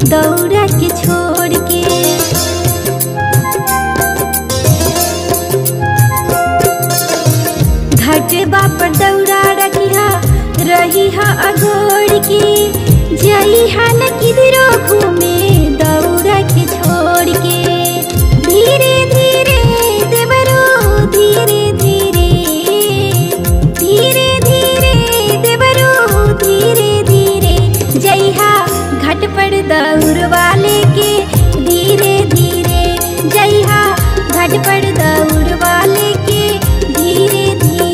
दौड़ा के छोड़ के घटबा पर दौड़ा रखिया रही हा अगोड़ के जई हा न किधरो घूमे दौड़ा के छोड़ के धीरे धीरे देवरो धीरे धीरे धीरे धीरे देवरो धीरे धीरे जइहा घट पर दौड़ वाले के धीरे धीरे जइहा घट पर दौड़ वाले के धीरे धीरे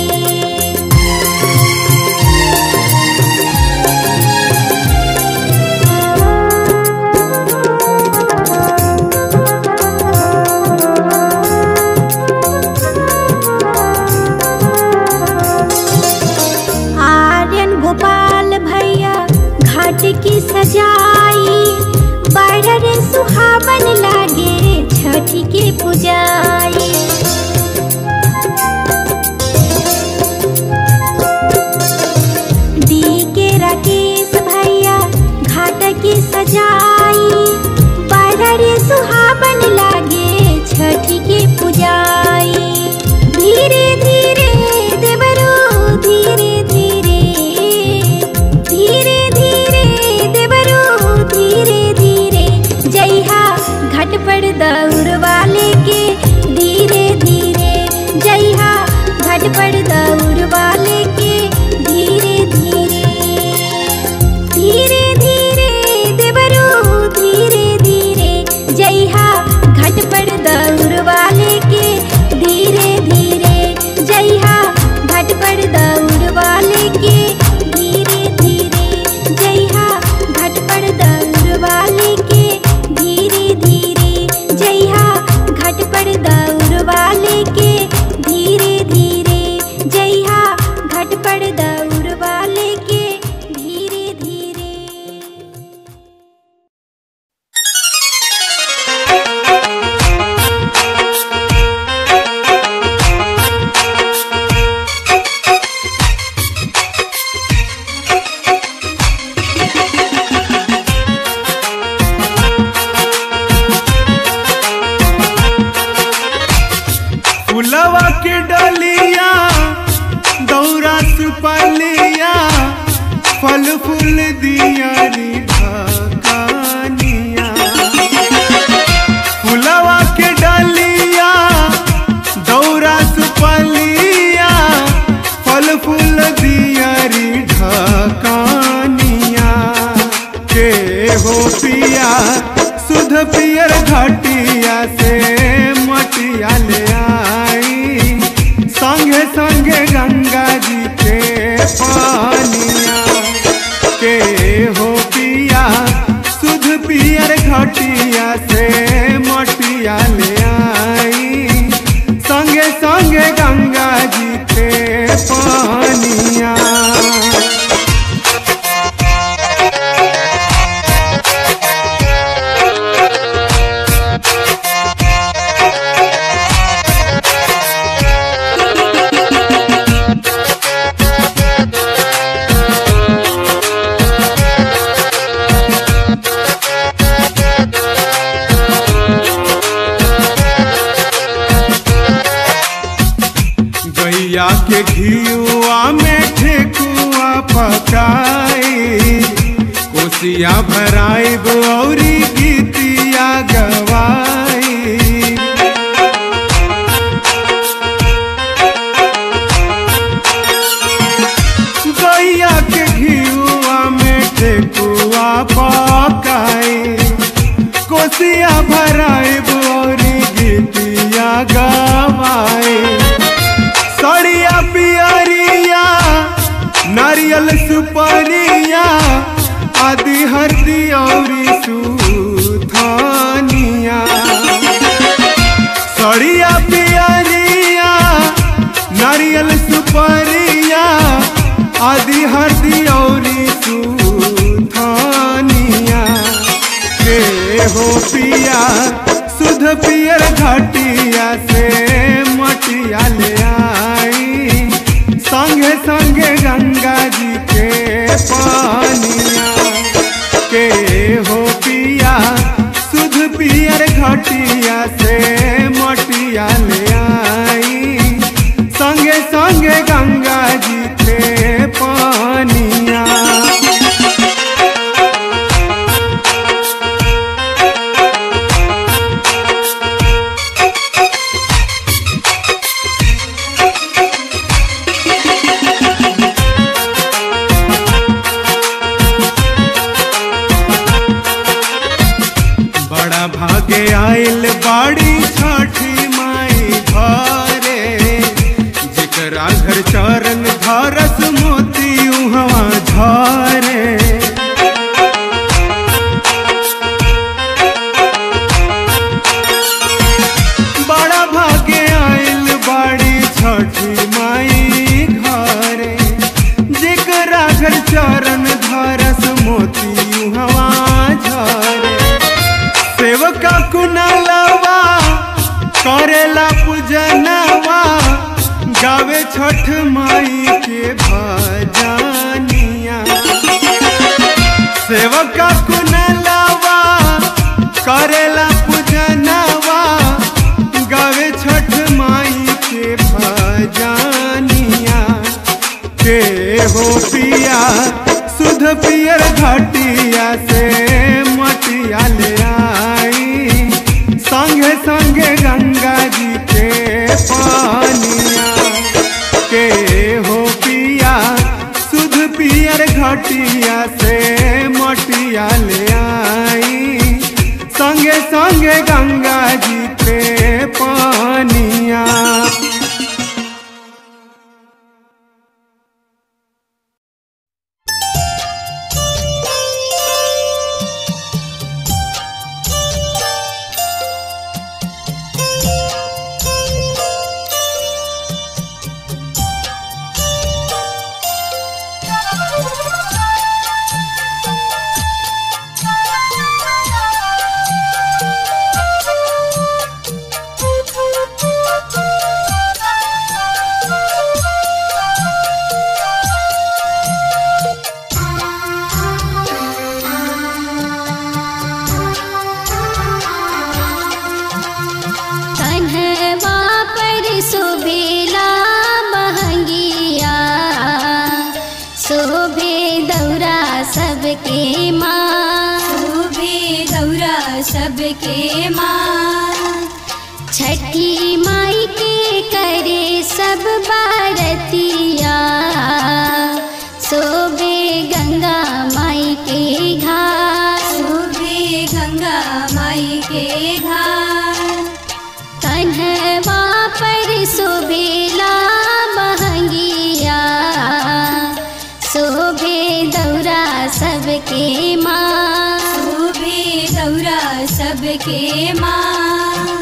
आर्यन गोपाल भैया घाट की सजाई बड़ रे सुहावन लागे छठी के पुजाई डी के राकेश भैया घाट की सजाई बड़ रे सुहावन लागे छठी के पुजाई धीरे धीरे देवरो धीरे धीरे धीरे धीरे देवरो धीरे धीरे जइहा घट पर दौड़ वाले के धीरे धीरे जइहा घट पर दौड़ वाले के धीरे धीरे धीरे धीरे देवरो धीरे धीरे जइहा घट पर दौड़ वाले के धीरे धीरे जइहा घट पर दौड़ वाले के धीरे धीरे जइहा घट पर दौड़ वाले के धीरे धीरे जइहा घट पर दौड़ वाले के धीरे धीरे जइहा घट पर दौड़ वाले के धीरे धीरे फुलवा के डलिया दौरा सुपलिया फल फूल दिया रे ढकानिया फुलवा के डलिया दौरा सुपलिया फल फूल दिया रे ढकानिया के हो पिया सुध पियर घटिया से मटिया ले आई संगे संगे गंगा जी के पानिया के हो पिया सुध पियर घटिया से मटिया ले आई संगे संगे गंगा जी के पानिया गैया के घियुआ में ठेकुआ पकाई कोसिया भराई बौरी गीतिया गवाई गैया के घियुआ में ठेकुआ पकाई कोसिया भराई बौरी गीतिया गवाई सड़िया पियरिया नारियल सुपरिया आदि हरदी औरी सुथानिया सड़िया पियरिया नारियल सुपरिया आदि हरदी औरी सुथानिया के हो पिया सुध पियर घटिया से मटिया ले आई संगे संगे गंगा जी के पानिया के हो पिया भागे आइल बाड़ी छठी माई घरे जेकरा घर चरण धरस मोती उहवा झरे बड़ा भागे आइल बाड़ी छठी माई घरे जेकरा घर चरण धरस मोती हवा झरे सेवका कुनालवा करेला पूजनवा गावे छठ माई के भजनिया सेवका कुनालवा करेला पूजनवा गावे छठ माई के भजनिया के हो पिया सुध पियर घाटिया से मटिया ले आई संगे संगे गंगा जी के पानिया के हो पिया सुध पियर घाटिया से मटिया ले आई संगे संगे गंगा जी के पानिया कन्हवा पर सुबेला महंगिया शोभे दौरा सबके माँ शोभे दौरा सबके माँ छठी माई के करे सब बारतिया शोभे गंगा माई के घाट शोभे गंगा माई के घाट कन्हवा पर सुबेला महंगिया शोभे दौरा सबके माँ शोभे दौरा सबके माँ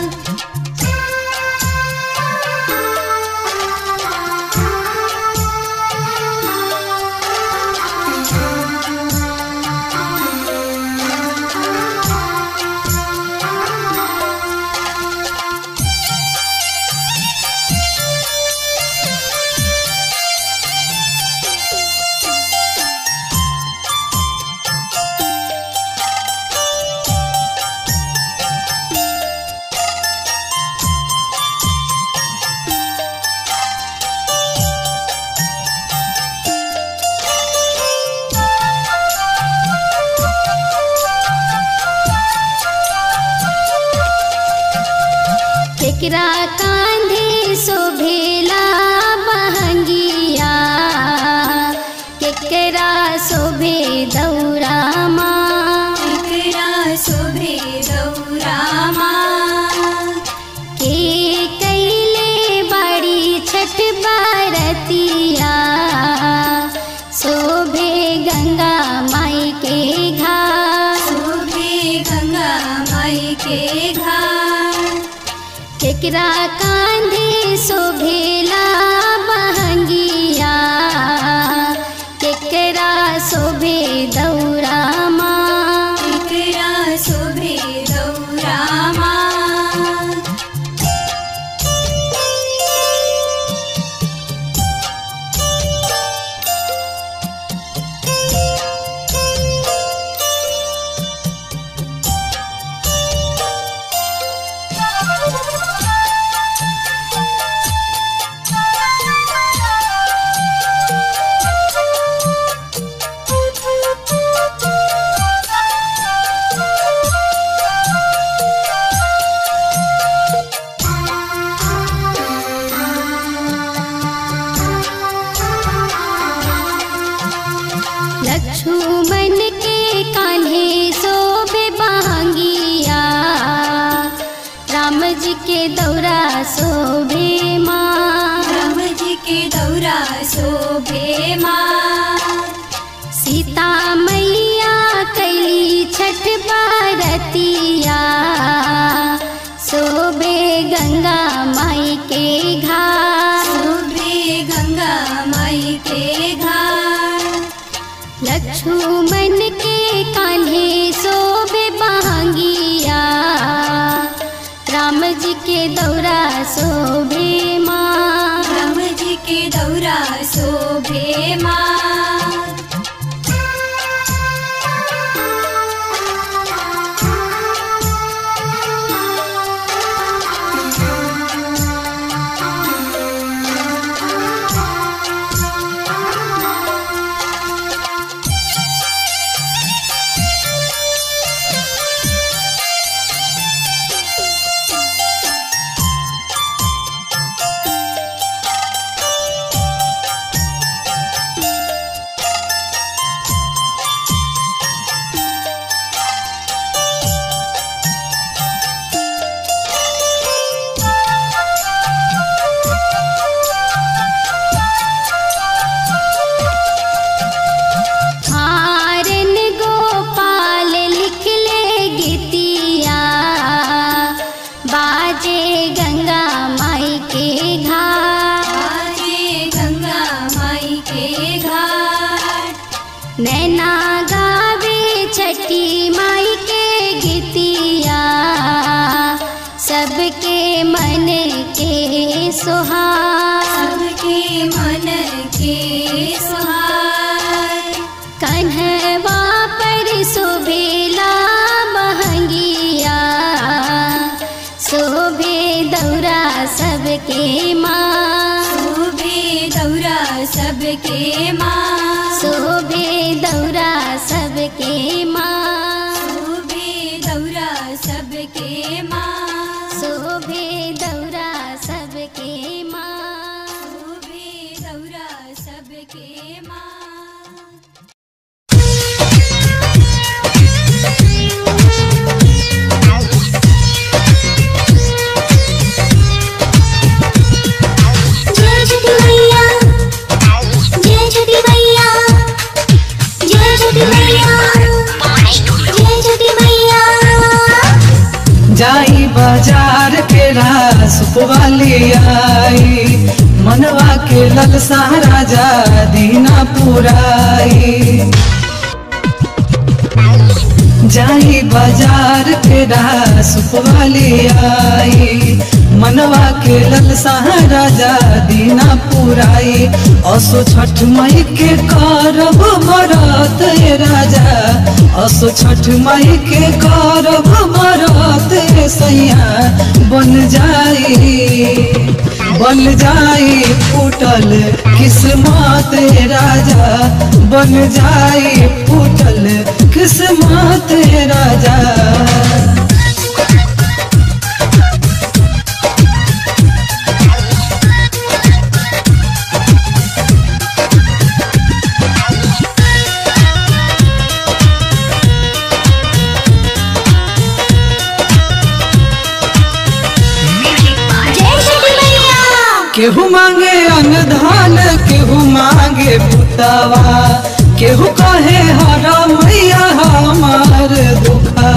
केकरा कांधे शोभेला महंगिया केकरा शोभे दौरा माँ एकरा शोभे दौरा माँ के कैले बड़ी छठ बारतिया शोभे गंगा माई के घाट शोभे गंगा माई के घाट केकरा कांधे शोभेला महंगिया केकरा शोभे दौरा माँ एकरा शोभे दौरा माँ Thank you. दौरा शोभे माँ राम जी के दौरा शोभे माँ सीता मैया कैली छठ बारतिया शोभे गंगा माई के घाट शोभे गंगा माई के घाट लक्ष्मण के कान्हे शोभे बहंगिया राम जी के दौरा शोभे माँ राम जी के दौरा शोभे माँ हारन गोपाल लिख ले गीतिया बाजे गंगा माई के घाट आजे गंगा माई के घाट नैना गावे छठी माई के गीतिया सबके मन के सुहार सबके मन के सुहार कन्हवा पर शोभेला महंगिया शोभे दौरा सबके माँ शोभे दौरा सबके माँ शोभे दौरा सबके माँ शोभे दौरा सबके माँ शोभे दौरा सबके माँ शोभे दौरा सबके माँ जय छठी मैया जय छठी मैया जय छठी मैया जय छठी मैया जाई बाजार के रास वाली आई मनवा के ललसा राजा दीना पुराई जाई बाजार के रास वाली आई मनवा के ललसा राजा दीना पुराई असो छठ मई के करब मरत ए राजा असो छठ मई के करब मरत ए सैया बन जाई बन जाई फूटल किस्मत ए राजा बन जाई फूटल किस्मत ए राजा जय छठी मैया केहू मांगे अनधान केहू मांगे पुतवा केहू कहे हरा मैया हमार दुखवा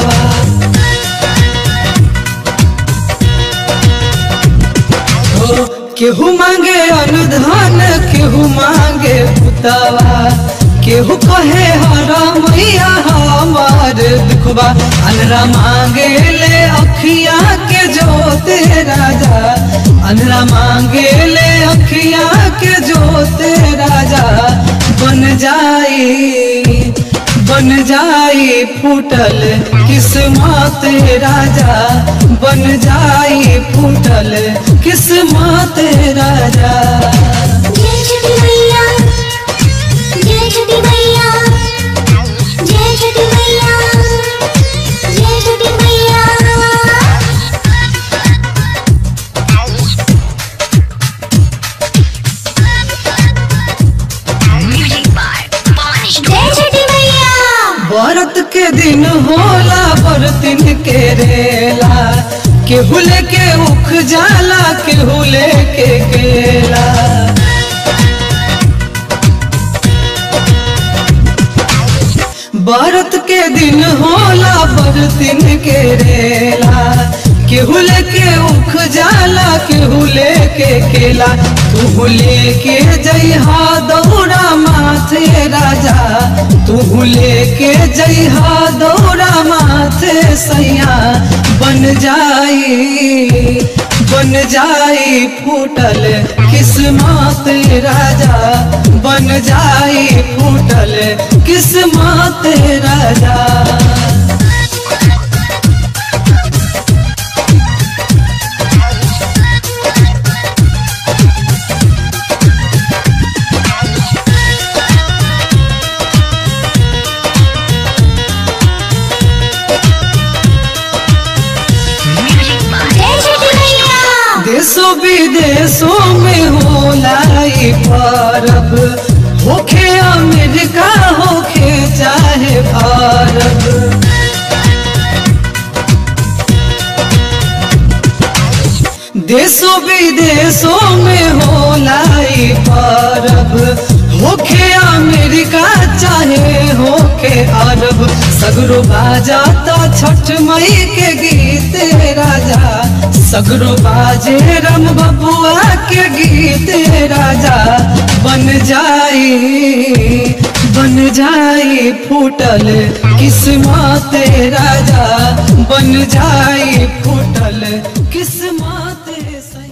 हो केहू मांगे अनुधान केहू मांगे पुतवा केहू कहे हरा मैया हमार दुखबा अनरा मांगे ले अखिया के जोते राजा अनरा मांगे ले अखिया के जोते राजा बन जाई बन जाई फूटल किस्मत राजा बन जाई फूटल किस्मत राजा जय छठी मैया जय छठी मैया जय छठी मैया जय छठी मैया जय छठी मैया व्रत के दिन होला बरतिन के रेला केहू लेके उख जाला केहू लेके केला बरत के दिन होला बरतिन के रेला केहू लेके उख जाला केहू लेके केला तू लेके जइहा दौड़ा माथे राजा तू लेके जइहा दौड़ा माथे सैया बन जाई बन जाई फूटल किस्मत राजा बन जाई फूटल किस्मत राजा जय छठी मैया देशों विदेशों में होला ई परब होखे अमेरिका होखे चाहे भारत देशों विदेशों में होला ई परब होखे अमेरिका चाहे होखे अरब सगरो बाजाता छठ मई के गीत राजा सगरो बाजे रम बबुआ के गीत राजा बन जाई बन जाई फूटल किस्मत राजा बन जाई फूटल किस्मत सही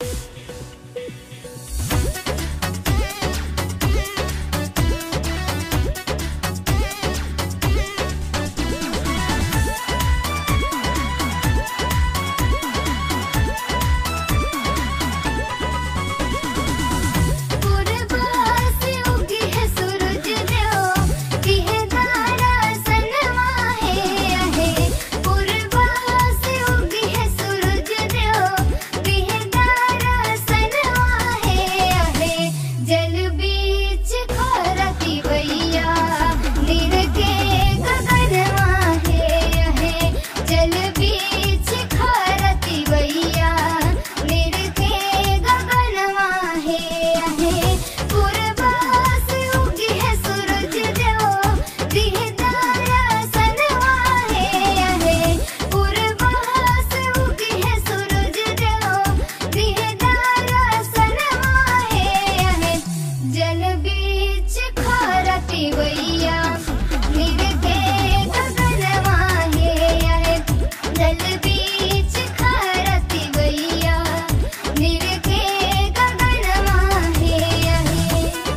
पूर्वा से उगी है सूरज देव की है तारा सनवा है आहे पूर्वा से उगी है सूरज देव की है तारा सनवा है आहे जल बीच खरती वैया नीर के गगनवा है आहे जल बीच खरती वैया नीर के गगनवा है आहे पूर्वा से उगी है सूरज देव दिह तारा सनवा है आहे पूर्वा से उगी है सूरज देव दिह तारा सनवा है आहे जल बीच खरती वैया नीर के गगनवा है आहे जल बीच खरती वैया नीर के गगनवा है आहे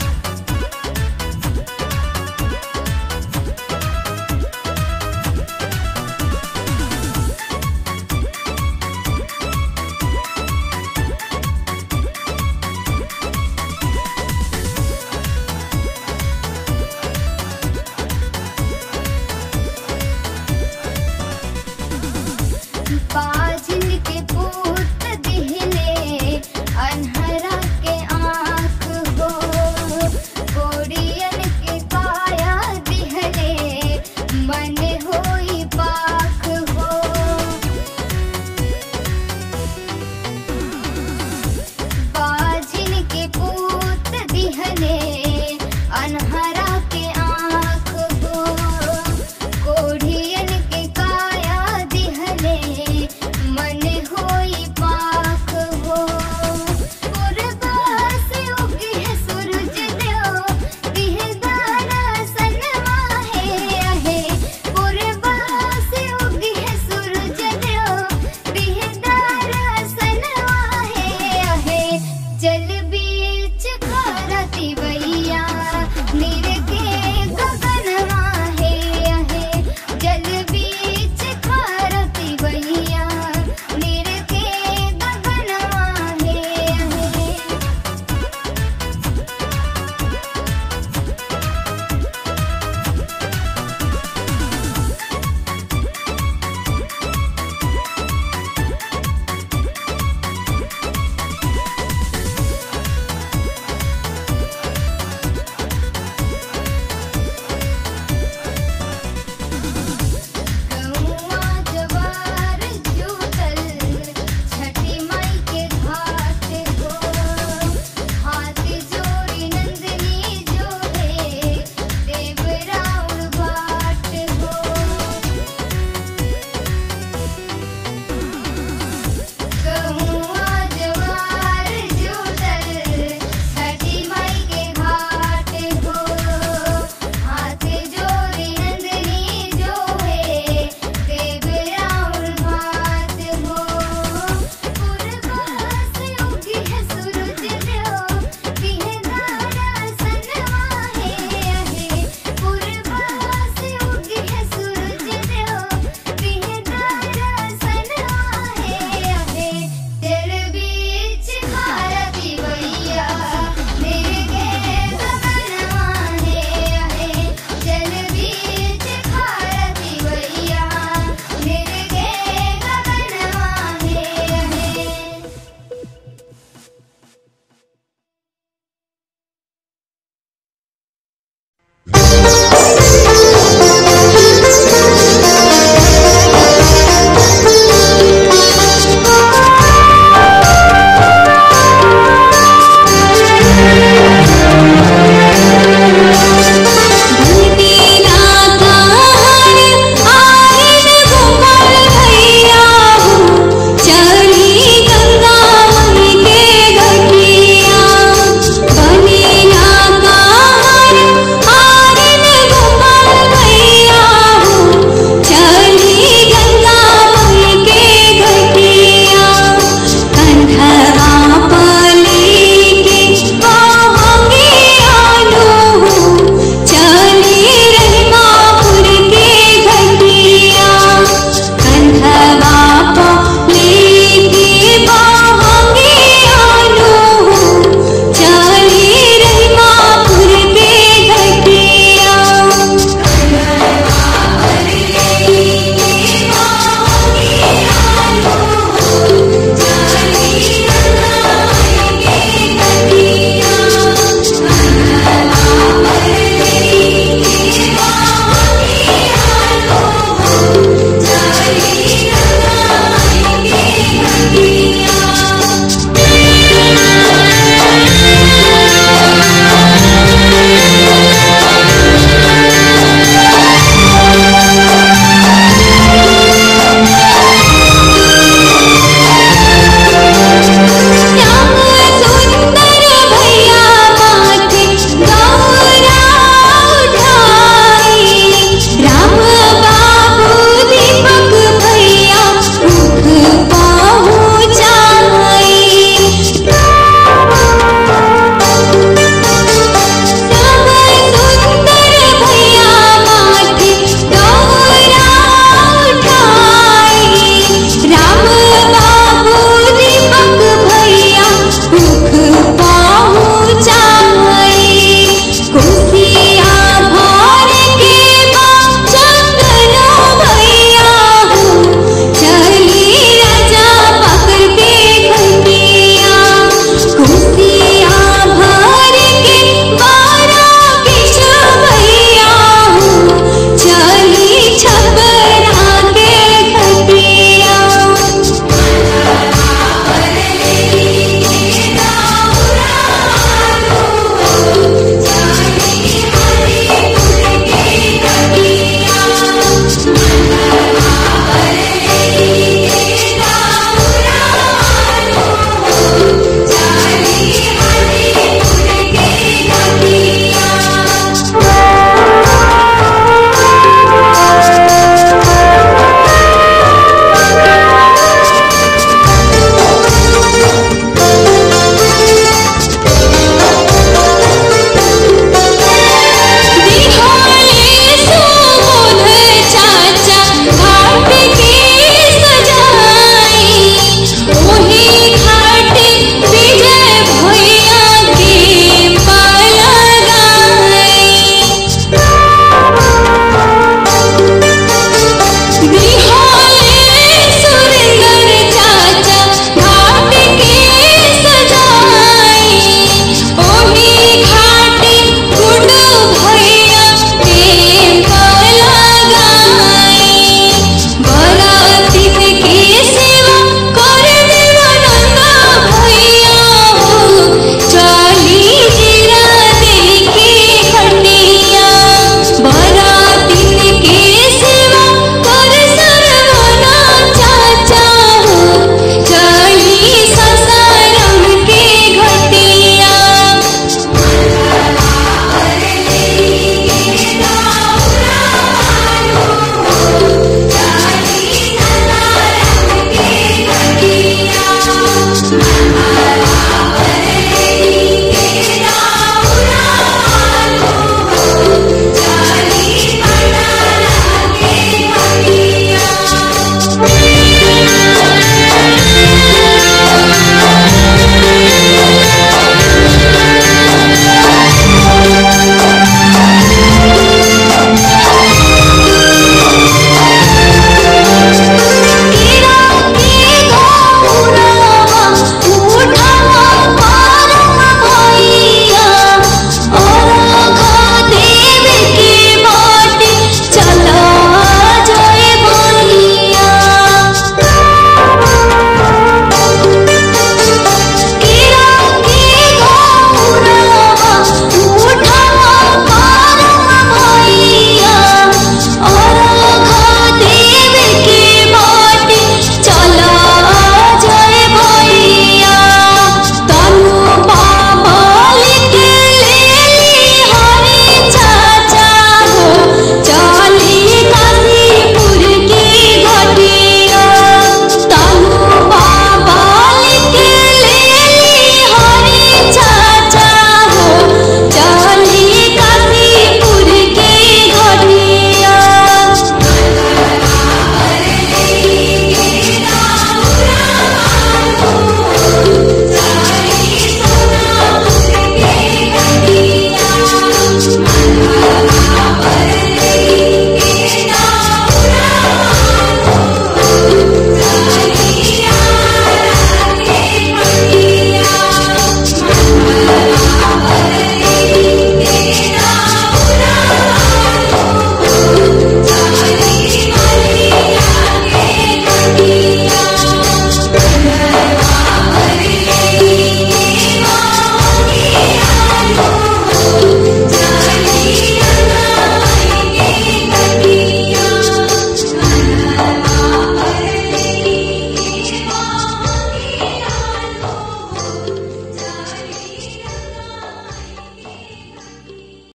बाजिन के पूत दिहले अनहरा के आँख हो कोड़ियन के काया दिहले मन